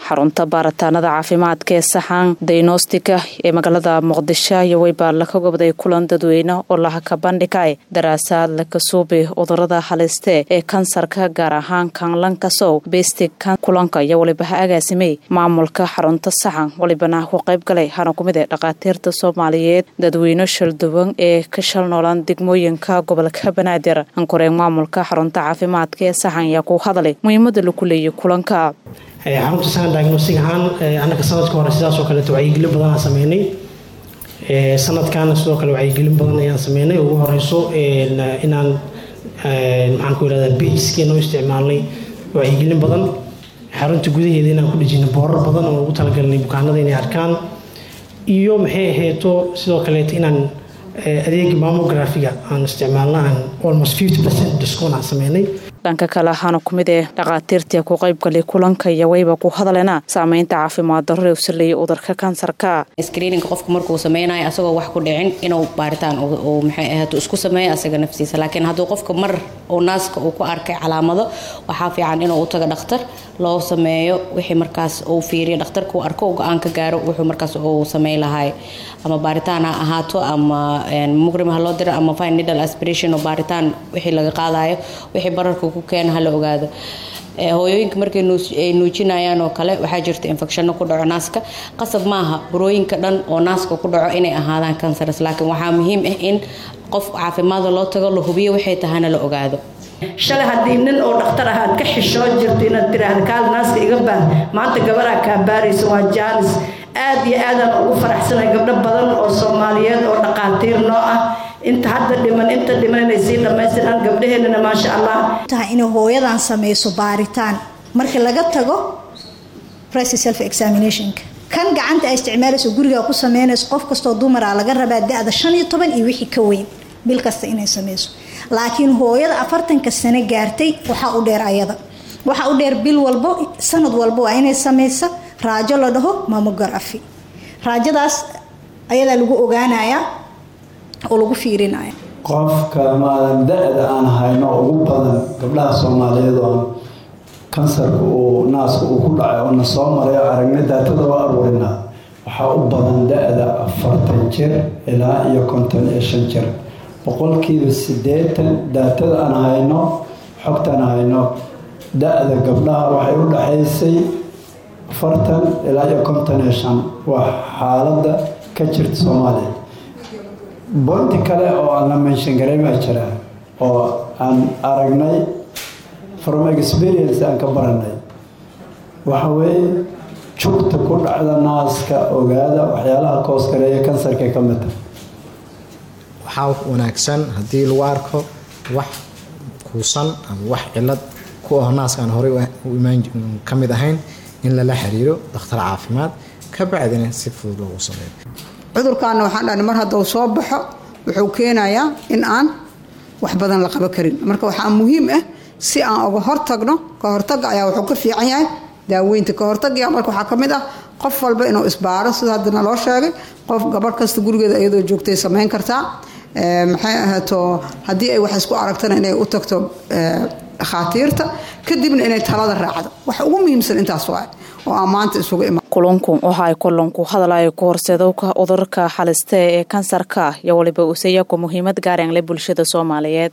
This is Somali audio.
xarunta baaritaanada caafimaadka ee saxan daynostika ee magaalada muqdisho iyo weyba laka gobday kulan dadweyne oo lahaka bandhigay daraasaad lakasuubi cudurada haliste ee kansarka gaar ahaan kanlankasow bestig kulanka iyo waliba ha agaasimay maamulka xarunta saxan walibana ku qayb galay hana kumid ee dhakhaatiirta soomaaliyeed dadweyne shalduwan ee ka shal noolaan degmooyinka gobolka banaadir ankoreen maamulka xarunta caafimaadka ee saxan ayaa ku hadalay muhiimada laku leeyay kulanka xarunta saxan diagnostic ahaan annaga sanadka hore sidaasoo kaleeto wacyigelin badan aan sameynay sanadkaana sidoo kale wacyigelin badan ayaan sameynay ugu horeyso inaan maxaan ku yirahdaa beiskeena u isticmaalnay wacyigelin badan xarunta gudaheeda inaan ku dhejinay boorar badan oo ugu talagalnay bukaanada inay arkaan iyo maxay ahayto sidoo kaleeto inaan adeega mamografiga aan isticmaalna aan almost fifty percent discount aan sameynay dhanka kale ahaana kumid ee dhakhaatiirtii ku qaybgalay kulanka iyo wayba ku hadaleena saameynta caafimaad darro u saleeyay cudurka kansarka screeninga qofku markuu sameynayo asagoo wax ku dhicin inuu baaritaan uu maxay ahaato isku sameeyo asaga naftiisa laakiin hadduu qofka mar uu naaska uu ku arkay calaamado waxaa fiican inuu u tago dhakhtar loo sameeyo wixii markaas uu fiiriyo dhakhtarka uu arko go-aan ka gaaro wuxuu markaas uu sameyn lahay ama baaritaan ha ahaato ama muqrim ha loo diro ama fine needle aspiration oo baaritaan wixii laga qaadayo wixii bararka ku keena hala ogaado hooyooyinka markay ay nuujinayaan oo kale waxaa jirta infecshano ku dhaco naaska qasab maaha burooyinka dhan oo naaska ku dhaco inay ahaadaan kansars laakiin waxaa muhiim ah in qof caafimaada loo tago la hubiyo waxay tahana la ogaado shalay haddii nin oo dhakhtar ah aad ka xishoo jirto inaad tiraahda kaal naaska iga baar maanta gabaraa kaa baaraysa waa jaanis aad iyo aadaan ugu faraxsanay gabdho badan oo soomaaliyeed oo dhaqaatiir noo ah inta hadda dhiman inta dhiman inay sii dhammaystiraan gabdhaheenana maasha allah tahay inay hooyadan sameyso baaritaan marka laga tago price self examinationka kan gacanta ay isticmaalayso gurigaa ku sameynayso qof kastoo dumara laga rabaa da-da shan iyo toban iyo wixii ka weyn bil kasta inay sameyso laakiin hooyada afartanka sano gaartay waxaa u dheer ayada waxaa u dheer bil walbo sanad walbo waa inay sameysa raajo la dhaho mamografi raajadaas ayadaa lagu ogaanayaa oo lagu fiirinaya qofka maadan da-da aan hayno ugu badan gabdhaha soomaaliyeed oo kansarka uu naaska uu ku dhacay oo na soo maray oo aragna daatada oo aruurinaa waxaa u badan da-da afartan jir ilaa iyo konton iyo shan jir boqolkiiba siddeetan daatada aan hayno xogtaan hayno da-da gabdhaha waxay u dhaxaysay afartan ilaa iyo konton iyo shan waa xaaladda ka jirta soomaaliya boonti kale oo aan la menshan garay baa jira oo aan aragnay from experience aan ka baranay waxa weeye jugta ku dhacda naaska ogaada waxyaalaha koos-gareeya kansarka ka mid tahay waxaa wanaagsan haddii lagu arko wax kuusan ama wax cilad ku ah naaska aan horey ka mid ahayn in lala xiriiro dhakhtar caafimaad ka bacdina si fudud loogu sameeyo cudurkaana waxaan dhahna mar hadduu soo baxo wuxuu keenayaa in aan wax badan la qaban karin marka waxaa muhiim ah si aan uga hortagno ka hortaga ayaa wuxuu ka fiican yahay daaweynta ka hortagaya marka waxaa ka mid ah qof walba inuu isbaaro sida haddana loo sheegay qof gabarh kasta gurigeeda iyadoo joogtay samayn kartaa maxay ahaato haddii ay wax isku aragtana inay u tagto dhakhaatiirta kadibna inay talada raacdo waxa ugu muhiimsan intaas waa oo aan maanta isugu imaan kulunku waxa ay kulanku hadalayo ku horseedowka cudurka xaliste ee kansarka iyo waliba usayaku muhiimad gaareen le bulshada soomaaliyeed